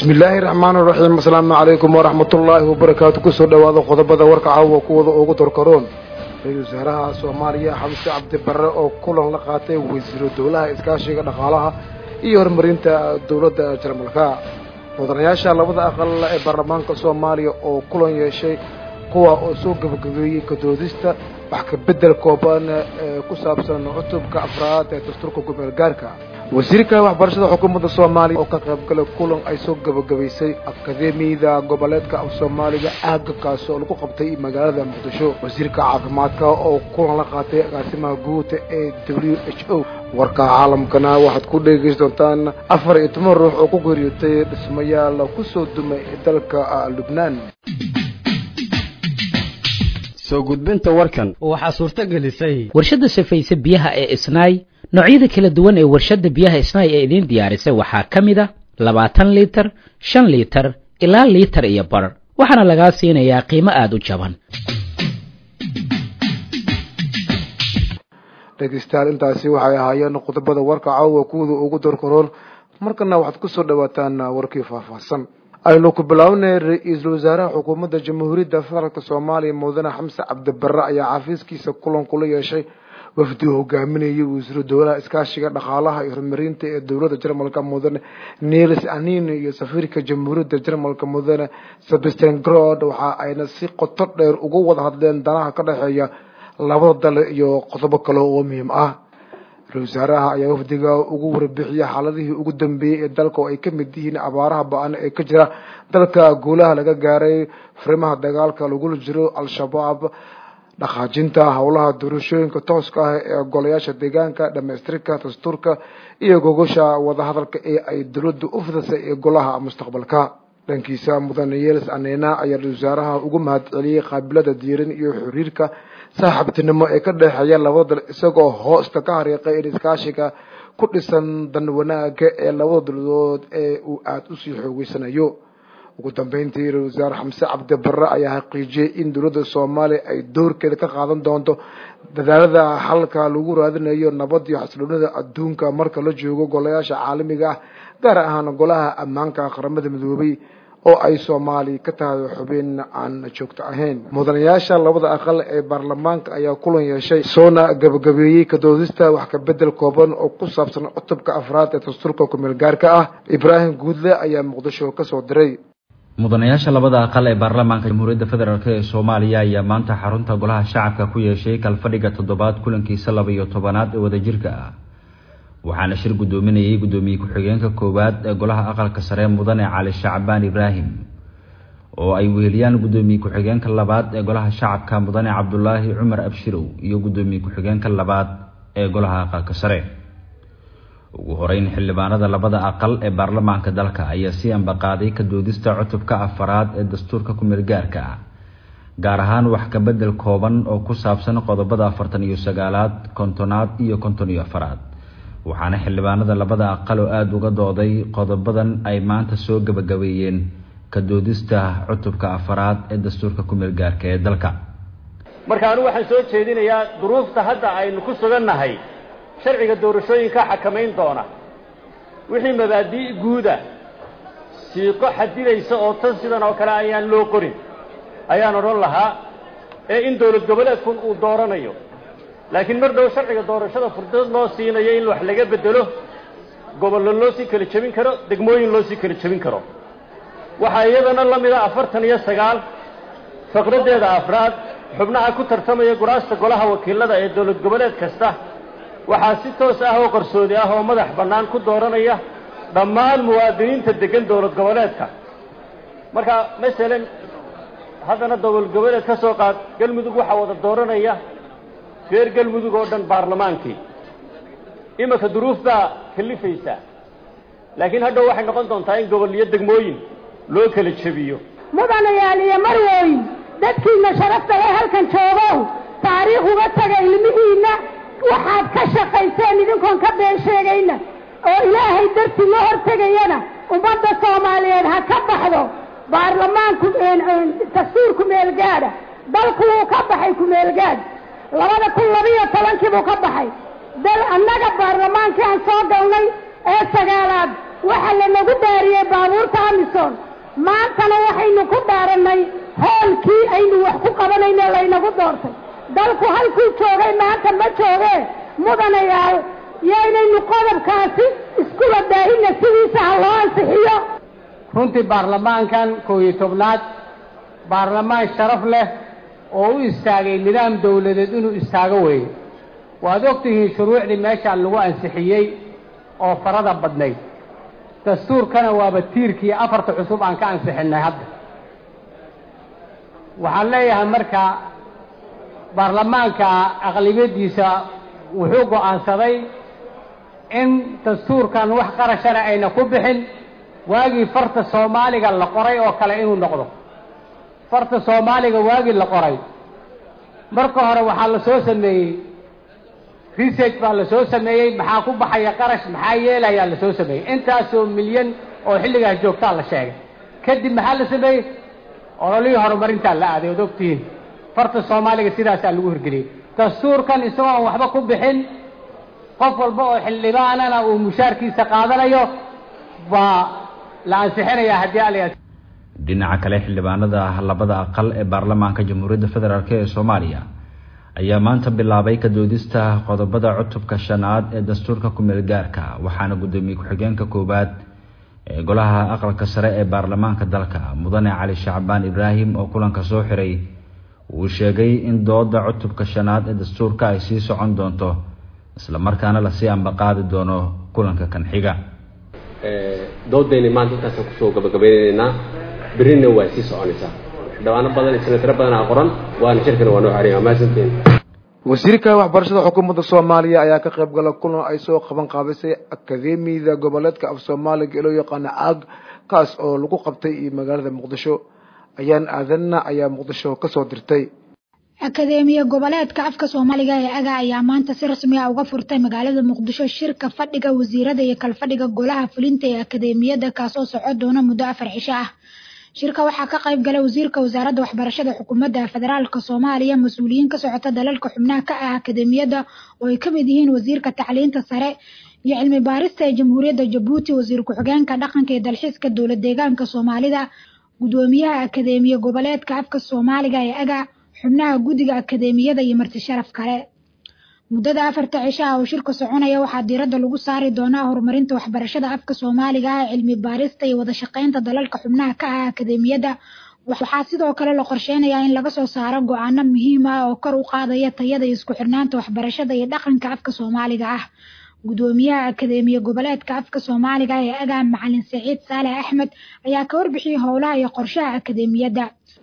bismi illaahi raxmaani raxiim asalaamu calaykum waraxmatullaahi wabarakaatu kusoo dhowaada qodobada warka caawa kuwada ugu dorkaroon ra-iisul wasaaraha soomaaliya xamse cabdi barre oo kulan la qaatay wasiiro dowlaha iskaashiga dhaqaalaha iyo horumarinta dowladda jarmalka mudanayaasha labada aqal ee baarlamaanka soomaaliya oo kulan yeeshay kuwa oo soo gabagabeeyey kadoodista wax ka bedel kooban ee ku saabsan cutubka afraad ee dastuurka gobeel gaarka wasiirka waxbarashada xukuumadda soomaaliya oo ka qaybgalay kulan ay soo gabagabaysay akademiyada goboleedka af soomaaliga aaga kaasi oo lagu qabtay magaalada muqdisho wasiirka caafimaadka oo kulan la qaatay agaasimaha guud ee w h o warka caalamkana waxaad ku dhegeysan doontaan afar iyo toban ruux oo ku geeriyootay dhismayaal kusoo dumay dalka lubnaan soo gudbinta warkan waxaa suurto gelisay warshadda safayse biyaha ee isnaay noocyada kala duwan ee warshadda biyaha isnaay ee idiin diyaarisay waxaa ka mid a labaatan liitar shan liitar ilaa liitar iyo bar waxaana lagaa siinayaa qiimo aada u jaban dhegeystayaal intaasi waxay ahaayeen qodobada warka caawa kuwada ugu dorkaroon markana waxaad kusoo dhawaataan warkii faahfaahsan aynu ku bilownay ra-iisul wasaaraha xukuumadda jamhuuriyadda federaalk soomaaliya mudane xamse cabdibarre ayaa xafiiskiisa kulan kula yeeshay wafdi uu hogaaminayay wasiiru dowlaha iskaashiga dhaqaalaha iyo horumarinta ee dowladda jarmalka mudane niels anin iyo safiirka jamhuuriyadda jarmalka mudane sebastian grod waxa ayna si qoto dheer uga wada hadleen danaha ka dhexeeya labada dal iyo qodobo kale oo muhiim ah ra-isul wasaaraha ayaa wafdiga ugu warbixiyay xaaladihii ugu dambeeyey ee dalka oo ay ka mid yihiin abaaraha ba-an ee ka jira dalka guulaha laga gaaray farimaha dagaalka lagula jiro al-shabaab dhaqaajinta howlaha doorashooyinka tooska ah ee golayaasha deegaanka dhamaystirka dastuurka iyo gogosha wadahadalka ee ay dowladda u fidasay ee golaha mustaqbalka dhankiisa mudane yeels anena ayaa ra-isul wasaaraha ugu mahad celiyey qaabilada diiran iyo xiriirka saaxiibtinimo ee ka dhexeeya labada dal isagoo hoosta ka hariiqay in iskaashiga ku dhisan dan wanaaga ee labada dowladood ee uu aada usii xoogeysanayo ugu dambeyntii ra-isul wasaare xamse cabdi barre ayaa xaqiijiyey in dowladda soomaaliya ay doorkeeda ka qaadan doonto dadaalada xalka lagu raadinayo nabad iyo xasiloonida adduunka marka la joogo golayaasha caalamiga ah gaar ahaan golaha ammaanka qaramada midoobay oo ay soomaaliya ka tahay xubin aan joogto ahayn mudanayaasha labada aqal ee baarlamaanka ayaa kulan yeeshay soona gabagabeeyey kadoodista wax ka bedel kooban oo ku saabsan cutubka afraad ee dastuurka kumeel gaarka ah ibraahim guudle ayaa muqdisho kasoo diray mudanayaasha labada aqal ee baarlamaanka jamhuuriyadda federaalk ee soomaaliya ayaa maanta xarunta golaha shacabka ku yeeshay kalfadhiga toddobaad kulankiisa laba iyo tobanaad ee wadajirka ah waxaana shir guddoominayay guddoomiye ku-xigeenka koowaad ee golaha aqalka sare mudane cali shacbaan ibraahim oo ay weheliyaan guddoomiye ku-xigeenka labaad ee golaha shacabka mudane cabdulaahi cumar abshirow iyo guddoomiye ku-xigeenka labaad ee golaha aqalka sare ugu horeyn xildhibaanada labada aqal ee baarlamaanka dalka ayaa si ambaqaaday ka doodista cutubka afaraad ee dastuurka kumeel gaarka ah gaar ahaan wax ka bedel kooban oo ku saabsan qodobada afartan iyo sagaalaad kontonaad iyo konton iyo afaraad waxaana xildhibaanada labada aqal oo aada uga dooday qodobadan ay maanta soo gabagabeeyeen ka doodista cutubka afaraad ee dastuurka kumeel gaarka ee dalka marka anigu waxaan soo jeedinayaa duruufta hadda aynu ku sugannahay sharciga doorashooyinka xakamayn doona wixii mabaadii guuda siiqo xadidaysa oo tan sidan oo kale ayaan loo qorin ayaan odhan lahaa ee in dowlad goboleedkun uu dooranayo laakiin mar dhow sharciga doorashada fursad loo siinayo in wax laga bedelo gobollo loo sii kala jebin karo degmooyin loo sii kala jebin karo waxaa iyadana la mida afartan iyo sagaal faqraddeeda afraad xubnaha ku tartamaya guraasta golaha wakiilada ee dowlad goboleed kasta waxaa si toos ah oo qarsoodi ah oo madax bannaan ku dooranaya dhammaan muwaadiniinta deggan dowlad goboleedka marka masalan haddana dowlad goboleed ka soo qaad galmudug waxaa wada dooranaya reer galmudug oo dhan baarlamaankii iminka duruuf baa kalifaysa laakiin hadhow waxay noqon doontaa in gobol iyo degmooyin loo kala jebiyo mudanayaal iyo marwooyin dadkiinna sharafta ee halkan joogow taariikh uga taga ilmihiinna waxaad ka shaqayseen idinkoon ka been sheegayna oo ilaahay dartii la hortegayana ummadda soomaaliyeed ha ka baxdo baarlamaanku dastuur kumeelgaadha dalku wuu ka baxay kumeelgaad labada kun labiyo tobankii buu ka baxay dal annaga baarlamaankii aan soo galnay ee sagaalaad waxaa lanagu dhaariyey baabuurta amison maantana waxaynu ku dhaarannay hoolkii aynu wax ku qabanayne laynagu doortay dalku halkuu joogay maanta ma joogee mudanayaal yaynaynu qodobkaasi isku wadaahina sidiisa ha loo ansixiyo runtii baarlamaankan koob iyo tobnaad baarlamaan sharaf leh oo u istaagay nidaam dawladeed inuu istaago weeye waad og tihiin shuruucdii meeshaan lagu ansixiyey oo farada badnayd dastuurkana waaba tiirkii afarta cusub aan ka ansixinnay hadda waxaan leeyahay marka baarlamaanka aqlibiyaddiisa wuxuu go'aansaday in dastuurkan wax qarashana ayna ku bixin waagii farta soomaaliga la qoray oo kale inuu noqdo farta soomaaliga waagii la qoray marka hore waxaa la soo sameeyey research baa la soo sameeyey maxaa ku baxaya qarash maxaa yeelayaa la soo sameeyey intaasoo milyan oo xilligaas joogtaa la sheegay kadib maxaa la sameeyey ololihii horumarintaa la aaday ood ogtihiin farta soomaaliga sidaasaa lagu hirgeliyey dastuurkan isagoo aan waxba ku bixin qof walba oo xildhibaanana uu mushaarkiisa qaadanayo baa la ansixinayaa haddii ala dhinaca kale xildhibaanada labada aqal ee baarlamaanka jamhuuriyadda federaalk ee soomaaliya ayaa maanta bilaabay ka doodista qodobada cutubka shanaad ee dastuurka ku-meel gaarka waxaana guddoomiye ku-xigeenka koowaad ee golaha aqalka sare ee baarlamaanka dalka mudane cali shacbaan ibraahim oo kulanka soo xiray uu sheegay in dooda cutubka shanaad ee dastuurka ay sii socon doonto islamarkaana lasii ambaqaadi doono kulanka kan xiga doodayna maanta intaasaan kusoo gabagabaynaynaa berrina waa sii soconaysaa xildhibaano badan iyo senataro badanaa qoran waana shirkana waa noo xariya maasanteen wasiirka waxbarashada xukuumadda soomaaliya ayaa ka qayb gala kulan ay soo qaban qaabisay akademiyada goboleedka af soomaaliga ee loo yaqaano caag kaas oo lagu qabtay iyo magaalada muqdisho ayaan aadanna ayaa muqdisho kasoo dirtay akadeemiya goboleedka afka soomaaliga ee aga ayaa maanta si rasmi ah uga furtay magaalada muqdisho shirka fadhiga wasiirada iyo kalfadhiga golaha fulinta ee akadeemiyada kaasoo soco doona muddo afar cisho ah shirka waxaa ka qayb galay wasiirka wasaaradda waxbarashada xukuumadda federaalka soomaaliya mas-uuliyiin ka socota dalalka xubnaha ka ah akadeemiyada oo ay ka mid yihiin wasiirka tacliinta sare iyo cilmi baarista ee jamhuuriyadda jabuuti wasiir ku-xigeenka dhaqanka iyo dalxiiska dowlad deegaanka soomaalida gudoomiyaha akadeemiya goboleedka afka soomaaliga ee aga xubnaha guddiga akadeemiyada iyo marti sharaf kale muddada afarta cisho ah oo shirka soconaya waxaa diiradda lagu saari doonaa horumarinta waxbarashada afka soomaaliga ah cilmi baarista iyo wada shaqaynta dalalka xubnaha ka ah akadeemiyada waxaa sidoo kale la qorsheynayaa in laga soo saaro go-aano muhiim ah oo kor u qaadaya tayada iyo isku xirnaanta waxbarashada iyo dhaqanka afka soomaaliga ah gudoomiyaha akadeemiya goboleedka afka soomaaliga ee agaa macalin saciid saalex axmed ayaa ka warbixiyey howlaha iyo qorshaha akadeemiyadda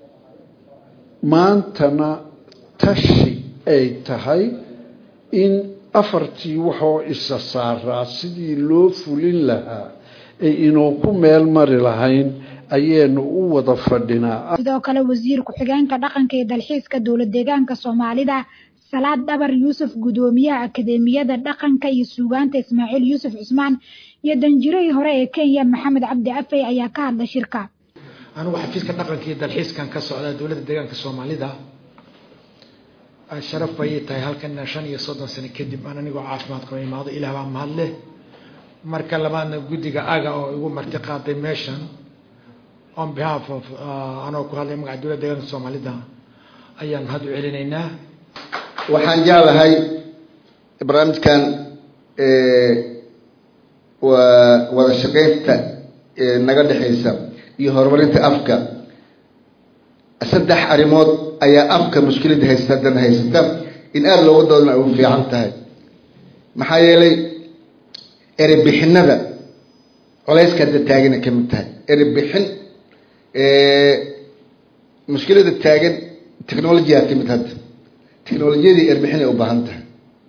maantana tashi ay tahay in afartii waxoo isa saaraa sidii loo fulin lahaa ay inuu ku meel mari lahayn ayaanu u wada fadhinaa sidoo kale wasiir ku-xigeenka dhaqanka iyo dalxiiska dowlad deegaanka soomaalida salaad dhabar yuusuf gudoomiyaha akadeemiyada dhaqanka iyo suugaanta ismaaciil yuusuf cusmaan iyo danjirihii hore ee kenya maxamed cabdi afey ayaa ka hadlay shirka anugu xafiiska dhaqanka iyo dalxiiskan ka socda dowladda deegaanka soomaalida sharaf bay tahay halkan shan iyo soddon sano kadib aan anigoo caafimaad qaba imaado ilaah baa mahad leh marka labaadna guddiga aga oo igu marti qaaday meeshan on behalf of anoo ku hadlay magaca dowladda deegaanka soomaalida ayaan mahad u celinaynaa waxaan jeclahay barnaamijkan waa wada shaqaynta naga dhexaysa iyo horumarinta afka saddex arrimood ayaa afka mushkilada haysta haddana haysata in aada looga doodana ay u fiican tahay maxaa yeelay erebixinada culayska hadda taagana ka mid tahay erebixin mushkilada taagan technologyaa ka mid hadda technolojiyadii erbixin ay u baahan tahay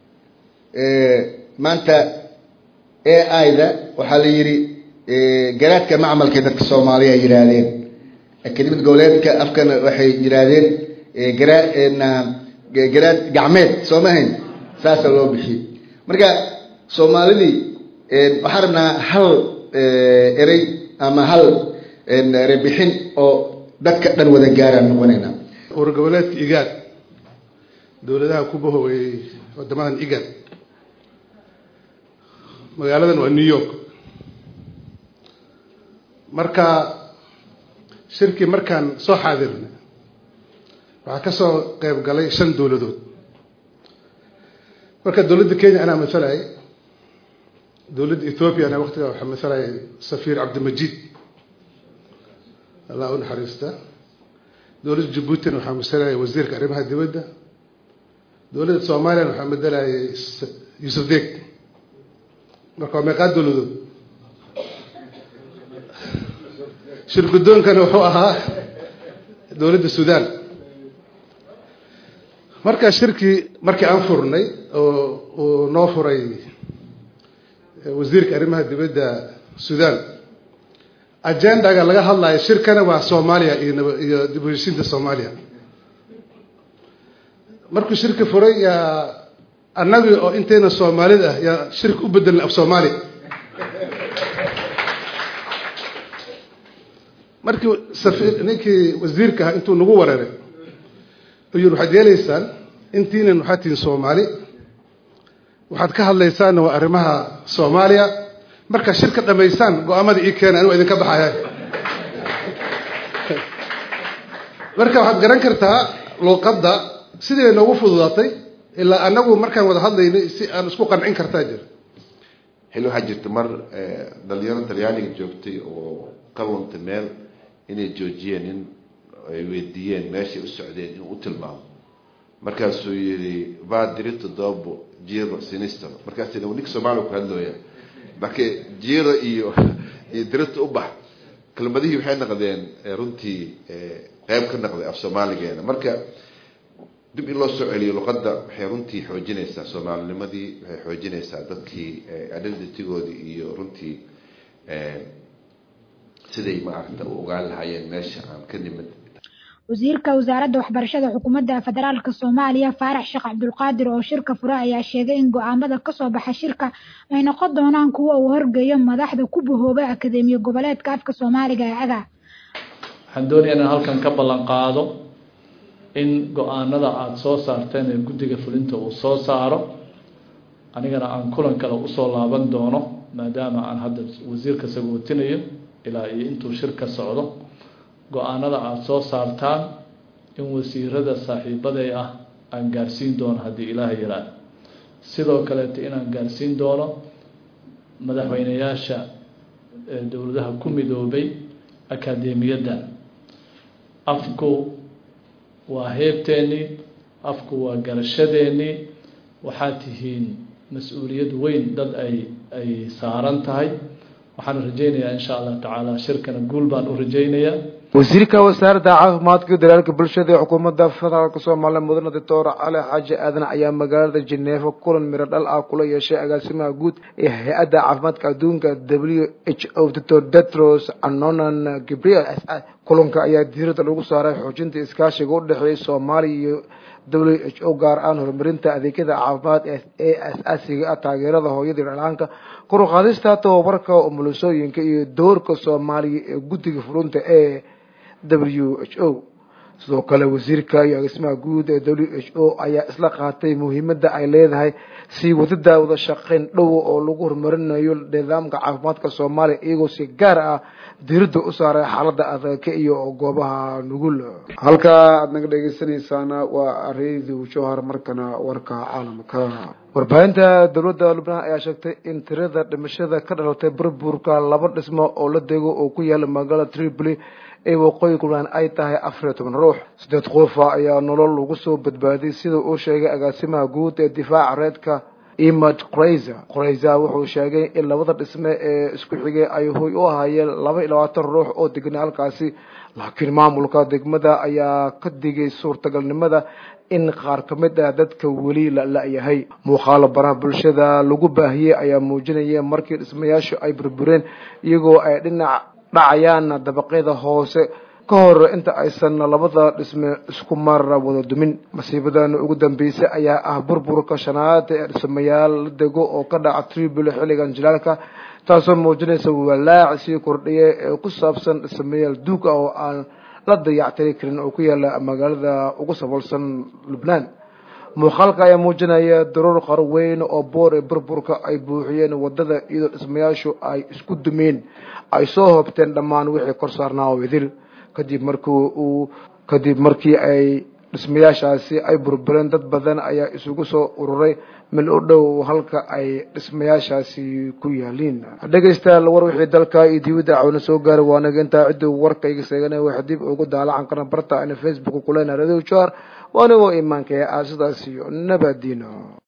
maanta a i-da waxaa la yidhi garaadka macmalkay dadka soomaaliya ay yihaahdeen akademiyad goboleedka afkana waxay yihaahdeen garaa garaad gacmeed soo mahayn saasaa loo bixiyey marka soomaalidii waxaan rabnaa hal erey ama hal erebixin oo dadka dhan wada gaaraan noqonaynaa wargoboleedka igaad dowladaha ku bahoweeyey wadamadan igad magaaladan waa new york marka shirkii markaan soo xaadirnay waxaa ka soo qeyb galay shan dowladood marka dowladda kenya anaa masalayay dowladda ethoobiya anaa waqtigaa waxaa masalayay safiir cabdimajid allah u naxariista dowladda jabuutina waxaa masalayay wasiirka arrimaha dibadda dowladda soomaaliyana waxaa madalayay yuusuf deeg marka waa meeqaa dowladood shir guddoonkana wuxuu ahaa dowladda suudaan markaa shirkii markii aan furnay oo uu noo furay wasiirka arrimaha dibadda suudaan ajendaga laga hadlayo shirkana waa soomaaliya iyo nab iyo dib u heshiinta soomaaliya markuu shirki furay yaa annagii oo intayna soomaalida ah yaa shirki u bedelnay af soomaaliya markii safiir ninkii wasiirka ahaa intuu nagu wareeray u yiri waxaad yeelaysaan intiinan waxaad tihiin soomaali waxaad ka hadlaysaanna waa arrimaha soomaaliya markaa shirka dhamaysaan go-aamada ii keena anigu idinka baxaya marka waxaad garan kartaa luuqadda sidii bay noogu fududaatay ilaa anagu markaan wada hadlaynay si aan isku qancin kartaa jira xilli waxaa jirta mar dhalinyaro talyaaniga joogtay oo ka luntay meel inay joojiyeen in ay weydiiyeen meeshay u socdeen inuu u tilmaamo markaasuu yihi va diritto dopo giro sinistro markaas ninka soomaaliya ku hadlooya marka jiro iyo iyo diritto u bax kelmadihii waxay noqdeen runtii qeyb ka noqday af soomaaligeena marka dib in loo soo celiyo luqadda waxay runtii xoojinaysaa soomaalinimadii waxay xoojinaysaa dadkii identitygoodii iyo runtii siday maaragta u ogaan lahaayeen meesha aan ka nimid wasiirka wasaaradda waxbarashada xukuumadda federaalka soomaaliya faarax sheekh cabdulqaadir oo shirka fure ayaa sheegay in go-aamada kasoo baxa shirka ay noqon doonaan kuwo uu horgeeyo madaxda ku bahoobay akadeemiya goboleedka afka soomaaliga ee aga waxaan doonayaa inaan halkan ka ballan qaado in go-aanada aada soo saarteen ee guddiga fulinta uu soo saaro anigana aan kulan kale usoo laaban doono maadaama aan hadda wasiirka sagootinayo ilaa iyo intuu shirka socdo go-aanada aada soo saartaan in wasiirada saaxiibaday ah aan gaarsiin doono haddii ilaaha yaraa sidoo kaleeto inaan gaarsiin doono madaxweyneyaasha dowladaha ku midoobay akadeemiyadda afku waa heebteennii afku waa garashadeennii waxaad tihiin mas-uuliyad weyn dad ay ay saaran tahay waxaan rajaynayaa insha allah tacaala shirkana guul baan u rajaynayaa wasiirka wasaaradda caafimaadka iyo daryeelka bulshada ee xukuumadda federaalk soomaaliya mudane doctor cali xaaji aadan ayaa magaalada jeneefa kulan miro dhal ah kula yeeshay agaasimaha guud ee hay-adda caafimaadka adduunka w h o doctor detros anonan gabriel kulanka ayaa diirada lagu saaray xoojinta iskaashiga u dhexeeya soomaaliya iyo w h o gaar ahaan horumarinta adeegyada caafimaad ee asaasiga ah taageerada hooyadii dhalaanka kor u qaadista tababarka umulisooyinka iyo doorka soomaaliya ee guddiga fulinta ee w h o sidoo kale wasiirka iyo agismaha guud ee w h o ayaa isla qaatay muhiimadda ay leedahay sii wadida wada shaqeyn dhow oo lagu horumarinayo nidaamka caafimaadka soomaaliya iyagoo si gaar ah diirada u saaray xaalada adagka iyo goobaha nugul halka aada naga dhegeysanaysaana waa radio jowhar markana warka caalamka warbaahinta dowladda lubnaan ayaa sheegtay in tirada dhimashada ka dhalatay burburka laba dhismo oo la dego oo ku yaala magaalada tripoli ee waqooyi puntland ay tahay afar iyo toban ruux siddeed qofa ayaa nolol lagu soo badbaadiyay sida uu sheegay agaasimaha guud ee difaaca reedka imad qrayza qrayza wuxuu sheegay in labada dhisme ee isku xigay ay hoy u ahaayeen laba iyo labaatan ruux oo degnay halkaasi laakiin maamulka degmada ayaa ka digay suurtagalnimada in qaar ka mid ah dadka weli la la-yahay muuqaalo baraha bulshada lagu baahiyey ayaa muujinaya markii dhismayaashu ay burbureen iyagoo ay dhinac dhacayaan dabaqyada hoose ka hor inta aysan labada dhisme isku mar wada dumin masiibadan ugu dambeysay ayaa ah burburka shanaad ee dhismayaal la dego oo ka dhaca tribul xilligan jilaalka taasoo muujinaysa walaac sii kordhiya ee ku saabsan dhismayaal duug ah oo aan la dayactiri karin oo ku yaala magaalada ugu sabolsan lubnaan muuqaalka ayaa muujinaya daruur qarweyn oo boor ee burburka ay buuxiyeen wadada iyadoo dhismayaashu ay isku dumeen ay soo hoobteen dhammaan wixii kor saarnaa oo idil kadib markii uu kadib markii ay dhismayaashaasi ay burbureen dad badan ayaa isugu soo ururay mil u dhow halka ay dhismayaashaasi ku yaaliin dhegaystayaal war wixii dalka iyo dibadda cawna soo gaaray waa anaga intaa cidduu warkayga seeganaya wax dib ugu daalacan karna barta ana facebook kulena radio jar waa anigoo imaanka ee aasidaas iyo nabadiino